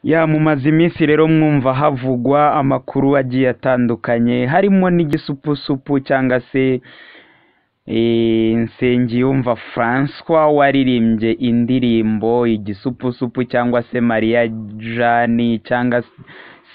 Ya mumaze iminsi rero mwumva havugwa amakuru agiye atandukanye harimo n'igisupusupu cyangwa se eh, Nsengiyumva Francois waririmbye indirimbo igisupusupu cyangwa se Maria Jani cyangwa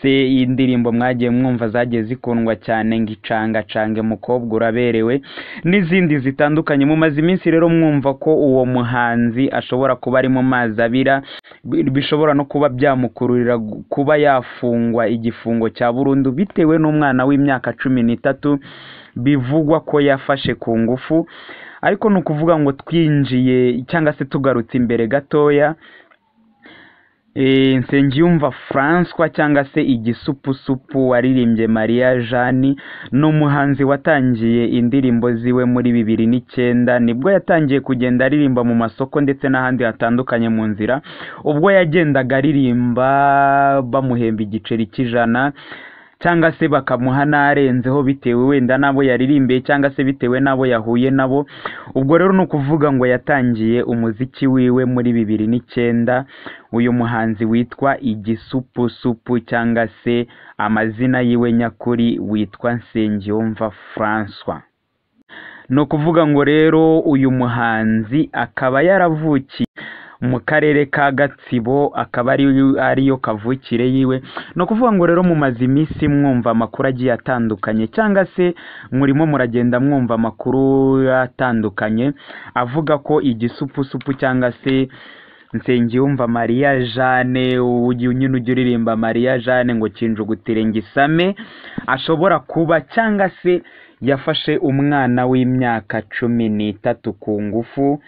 se indirimbo mwagiye mwumva zagiye zikundwa cyane ngo icangacange mukobwa uraberewe n'izindi zitandukanye mumaze iminsi rero mwumva ko uwo muhanzi ashobora kuba ari mu mazi abira bi- bishobora no kuba byamukururira gu- kuba yafungwa igifungo cya burundu bitewe n'umwana w'imyaka cumi n'itatu bivugwa ko yafashe ku ngufu ariko ni ukuvuga ngo twinjiye cyangwa se tugarutse imbere gatoya Eh, Nsengiyumva Francois cyangwa se igisupusupu waririmbye Maria Jani ni umuhanzi watangiye indirimbo ziwe muri bibiri n'icyenda nibwo yatangiye kugenda aririmba mu masoko ndetse n'ahandi hatandukanye mu nzira ubwo yagendaga aririmba bamuhemba igiceri cy'ijana cyangwa se bakamuha n'arenzeho bitewe wenda n'abo yaririmbiye cyangwa se bitewe n'abo yahuye nabo ubwo rero ni ukuvuga ngo yatangiye umuziki wiwe muri bibiri n'icyenda uyu muhanzi witwa igisupusupu cyangwa se amazina yiwe nyakuri witwa Nsengiyumva Francois ni ukuvuga ngo rero uyu muhanzi akaba yaravukiye mu karere ka Gatsibo akaba ari ariyo kavukire yiwe ni ukuvuga ngo rero mumaze iminsi mwumva amakuru agiye atandukanye cyangwa se murimo muragenda mwumva amakuru atandukanye avuga ko igisupusupu cyangwa se Nsengiyumva Maria Jane uyu nyine ujya uririmba Maria Jane ngo kinjugutire ngisame ashobora kuba cyangwa se yafashe umwana w'imyaka cumi n'itatu ku ngufu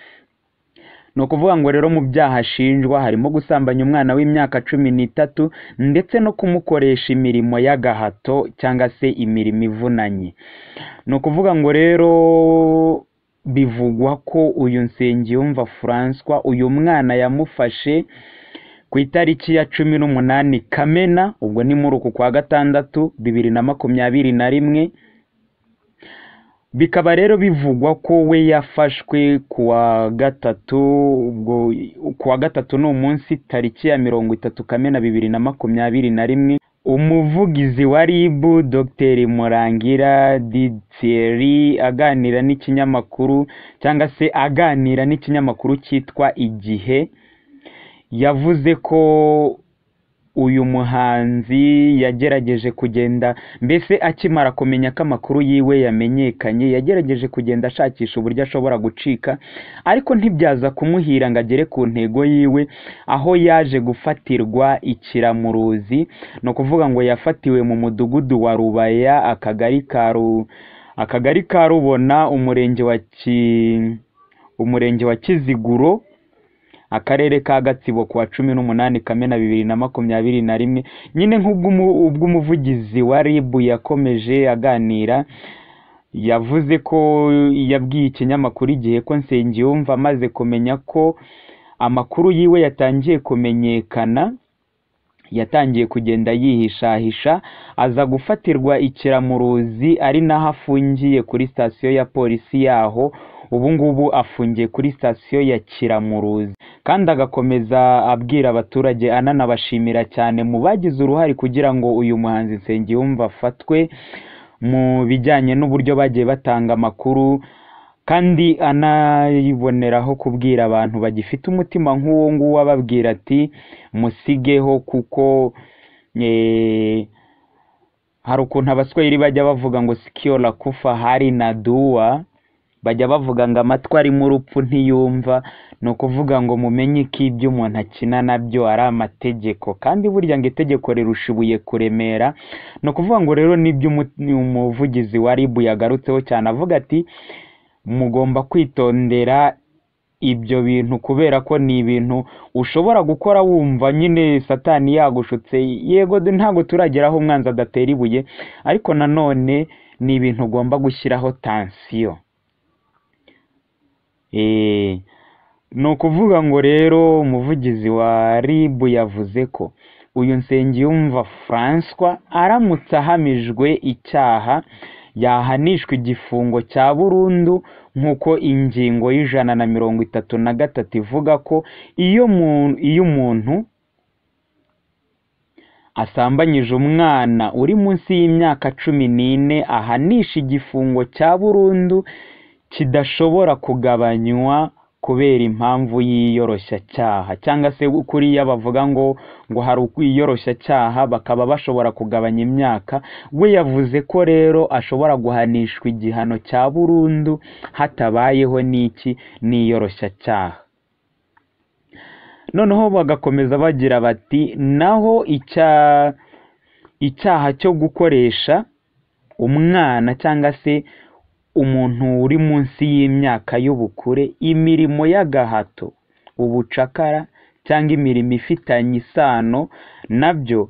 ni ukuvuga ngo rero mu byaha ashinjwa harimo gusambanya umwana w'imyaka cumi n'itatu ndetse no kumukoresha imirimo y'agahato cyangwa se imirimo ivunanye ni ukuvuga ngo rero bivugwa ko uyu Nsengiyumva Francois uyu mwana yamufashe ku itariki ya cumi n'umunani Kamena ubwo ni muri uku kwa gatandatu bibiri na makumyabiri na rimwe bikaba rero bivugwa ko we yafashwe kuwa gatatu ubwo kuwa gatatu ni umunsi tariki ya mirongo itatu kamena bibiri na makumyabiri na rimwe umuvugizi wa rib dr murangira ditieri aganira n'ikinyamakuru cyangwa se aganira n'ikinyamakuru cyitwa igihe yavuze ko uyu muhanzi yagerageje kugenda mbese akimara kumenya ko amakuru yiwe yamenyekanye yagerageje kugenda ashakisha uburyo ashobora gucika ariko ntibyaza kumuhira ngo agere ku ntego yiwe aho yaje gufatirwa ikiramuruzi ni ukuvuga ngo yafatiwe mu mudugudu wa rubaya akagari ka ru akagari ka rubona umurenge wa ki umurenge wa kiziguro akarere ka gatsibo kuwa cumi n'umunani kamena bibiri na makumyabiri na rimwe nyine nk'ubw'umu- ubw'umuvugizi wa rib yakomeje aganira yavuze ko yabwiye ikinyamakuru igihe ko nsengiyumva amaze kumenya ko amakuru yiwe yatangiye kumenyekana yatangiye kugenda yihishahisha aza gufatirwa ikiramuruzi ari naho afungiye kuri sitasiyo ya polisi yaho ubu ngubu afungiye kuri sitasiyo ya kiramuruzi kandi agakomeza abwira abaturage ananabashimira cyane mu bagize uruhare kugira ngo uyu muhanzi Nsengiyumva afatwe mu bijyanye n'uburyo bagiye batanga amakuru kandi anayiboneraho kubwira abantu bagifite umutima nk'uwo nguwo ababwira ati musigeho kuko eh, hari ukuntu abaswahili bajya bavuga ngo sikio la kufa hari na dua bajya bavuga ngo amatwi arimo urupfu ntiyumva ni ukuvuga ngo mumenye ko ibyo umuntu akina nabyo ari amategeko kandi burya ngo itegeko rirusha ibuye kuremera ni ukuvuga ngo rero nibyo umu- umuvugizi wa rib yagarutseho cyane avuga ati mugomba kwitondera ibyo bintu kubera ko ni ibintu ushobora gukora wumva nyine satani yagushutse yego du- ntabwo turageraho umwanzi adatera ibuye ariko nanone ni ibintu ugomba gushyiraho tansiyo Eh, ni ukuvuga ngo rero umuvugizi wa rib yavuze ko uyu Nsengiyumva Francois aramutse ahamijwe icyaha yahanishwa igifungo cya burundu nk'uko ingingo y'ijana na mirongo itatu na gatatu ivuga ko iyo mu- iyo umuntu asambanyije umwana uri munsi y'imyaka cumi n'ine ahanisha igifungo cya burundu kidashobora kugabanywa kubera impamvu y'iyoroshyacyaha cyangwa se kuriya bavuga ngo ngo hari ukwiyoroshya bakaba bashobora kugabanya imyaka we yavuze ko rero ashobora guhanishwa igihano cya burundu hatabayeho n'iki n'iyoroshyacyaha noneho bagakomeza bagira bati naho icya icyaha cyo gukoresha umwana cyangwa se umuntu uri munsi y'imyaka y'ubukure imirimo y'agahato ubucakara cyangwa imirimo ifitanye isano nabyo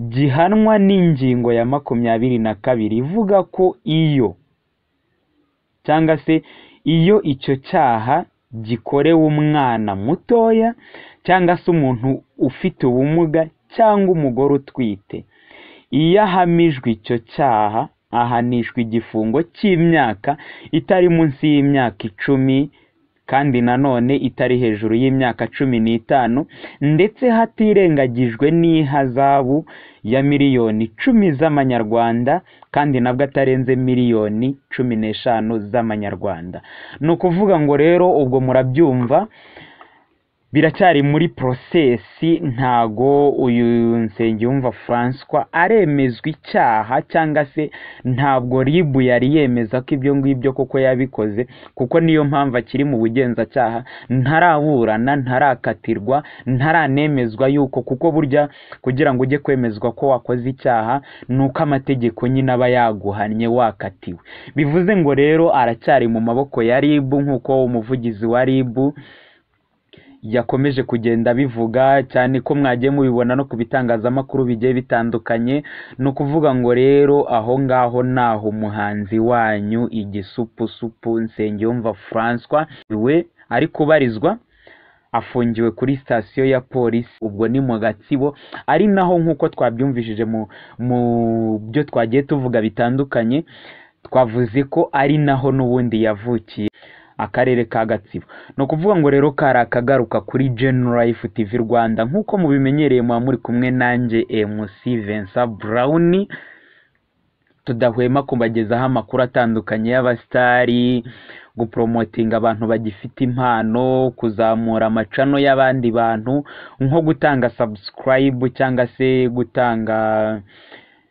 gihanwa n'ingingo ya makumyabiri na kabiri ivuga ko iyo cyangwa se iyo icyo cyaha gikorewe umwana mutoya cyangwa se umuntu ufite ubumuga cyangwa umugore utwite iyo ahamijwe icyo cyaha ahanishwa igifungo cy'imyaka itari munsi y'imyaka icumi kandi nanone itari hejuru y'imyaka cumi n'itanu ndetse hatirengagijwe n'ihazabu ya miliyoni icumi z'amanyarwanda kandi nabwo atarenze miliyoni cumi n'eshanu z'amanyarwanda ni ukuvuga ngo rero ubwo murabyumva biracyari muri porosesi ntago uyu nsengiyumva François aremezwa icyaha cyangwa se ntabwo ribu yari yemeza ko ibyo ngibyo koko yabikoze kuko niyo mpamvu akiri mu bugenzacyaha ntaraburana ntarakatirwa ntaranemezwa yuko kuko burya kugira ngo ujye kwemezwa ko wakoze icyaha ni uko amategeko nyine aba yaguhannye wakatiwe bivuze ngo rero aracyari mu maboko ya ribu nk'uko umuvugizi wa ribu yakomeje kugenda bivuga cyane ko mwagiye mubibona no ku bitangazamakuru bigiye bitandukanye ni ukuvuga ngo rero aho ngaho naho umuhanzi wanyu igisupusupu nsengiyumva François we ari kubarizwa afungiwe kuri sitasiyo ya polisi ubwo ni mu gatsibo ari naho nk'uko twabyumvishije mu byo twagiye tuvuga bitandukanye twavuze ko ari naho n'ubundi yavukiye akarere ka gatsibo ni ukuvuga ngo rero kari akagaruka kuri Life TV rwanda nk'uko mubimenyereye muba muri kumwe nanjye mc Vincent brown tudahwema kubagezaho amakuru atandukanye y'abasitari guporomotinga abantu bagifite impano kuzamura amacano y'abandi bantu nko gutanga sabusikarayibu cyangwa se gutanga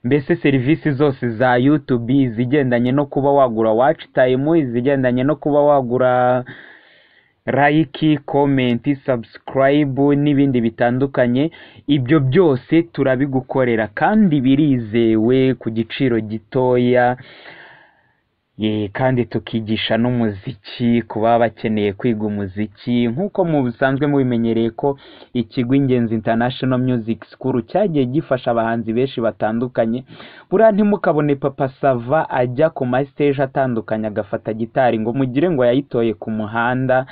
mbese serivisi zose za yutube izigendanye no kuba wagura waci tayimu izigendanye no kuba wagura layiki komenti sabusikarayibu n'ibindi bitandukanye ibyo byose turabigukorera kandi birizewe ku giciro gitoya kandi tukigisha n'umuziki ku baba bakeneye kwiga umuziki nk'uko musanzwe mubimenyereye ko ikigo ingenzi international music school cyagiye gifasha abahanzi benshi batandukanye buriya ntimukabone papa sava ajya ku masiteje atandukanye agafata gitari ngo mugire ngo yayitoye ku muhanda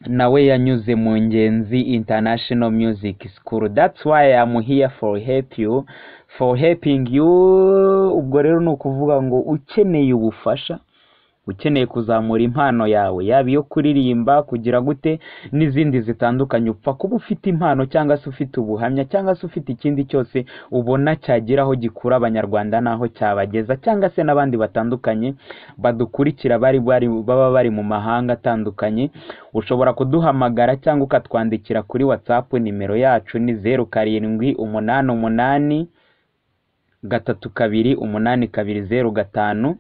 nawe yanyuze mu ngenzi international music school that's why I'm here for help you for helping you ubwo rero ni ukuvuga ngo ukeneye ubufasha ukeneye kuzamura impano yawe yaba iyo kuririmba kugira gute n'izindi zitandukanye upfa kuba ufite impano cyangwa se ufite ubuhamya cyangwa se ufite ikindi cyose ubona cyagira aho gikura abanyarwanda n'aho cyabageza cyangwa se n'abandi batandukanye badukurikira bari baba bari mu mahanga atandukanye ushobora kuduhamagara cyangwa ukatwandikira kuri watsapu nimero yacu ni zeru karindwi umunani umunani gatatu kabiri umunani kabiri zeru gatanu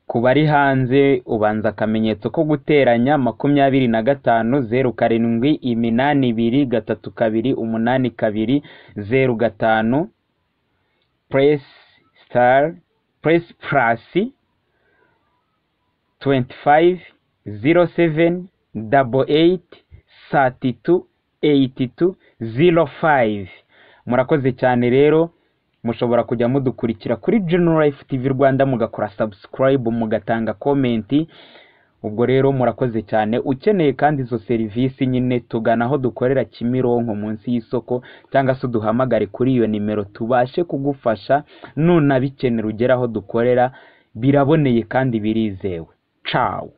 ku bari hanze ubanza akamenyetso ko guteranya makumyabiri na gatanu zeru karindwi iminani ibiri gatatu kabiri umunani kabiri zeru gatanu puresi sitari puresi purasi tuwenti fayive ziro seveni dabo eyiti sati tu eyiti tu ziro fayive murakoze cyane rero mushobora kujya mudukurikira kuri Life TV rwanda mugakora sabusikarayibu mugatanga komenti ubwo rero murakoze cyane ukeneye kandi izo serivisi nyine tugana aho dukorera kimironko munsi y'isoko cyangwa se uduhamagare kuri iyo nimero tubashe kugufasha nunabikenera ugere aho dukorera biraboneye kandi birizewe cawu